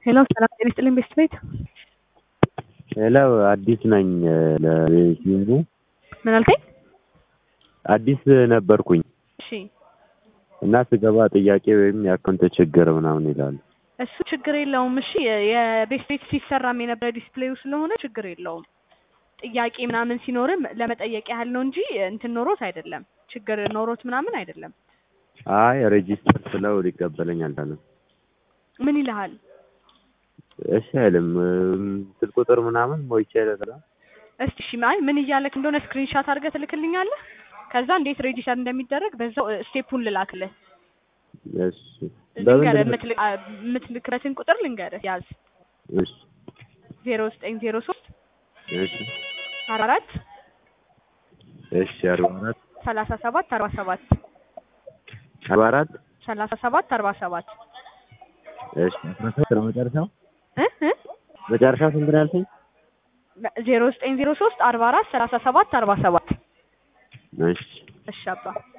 ሄሎ ሰላም ጤና ይስጥልኝ ቤስት ቤት ሄሎ አዲስ ነኝ ለቤቲንጉ ምን አልከኝ? አዲስ ነበርኩኝ እሺ እና ስገባ ጥያቄ ወይም የአካውንት ችግር ምናምን ይላሉ። እሱ ችግር የለውም። እሺ የቤስት ቤት ሲሰራም የነበረ ዲስፕሌዩ ስለሆነ ችግር የለውም። ጥያቄ ምናምን ሲኖርም ለመጠየቅ ያህል ነው እንጂ እንትን ኖሮት አይደለም። ችግር ኖሮት ምናምን አይደለም። አይ ሬጂስተር ስለው ሊቀበለኝ አልቻለም። ምን ይልሃል? እሺ አይልም። ስልክ ቁጥር ምናምን ሞይቼ ለላ እስቲ እሺ አይ ምን እያለክ እንደሆነ ስክሪንሻት አድርገህ ትልክልኛለህ። ከዛ እንዴት ሬጂስተር እንደሚደረግ በዛው ስቴፑን ልላክልህ። እሺ ልንገርህ የምትልክ- የምትልክበትን ቁጥር ልንገርህ ያዝ እሺ ዜሮ ዘጠኝ ዜሮ ሶስት እሺ አራት እሺ አርባ አራት ሰላሳ ሰባት አርባ ሰባት አርባ አራት ሰላሳ ሰባት አርባ ሰባት እሺ አስራ ሶስት ነው መጨረሻው እ እ መጨረሻው ስንት ነው ያልከኝ? ዜሮ ዘጠኝ ዜሮ ሶስት አርባ አራት ሰላሳ ሰባት አርባ ሰባት እሺ እሺ አባ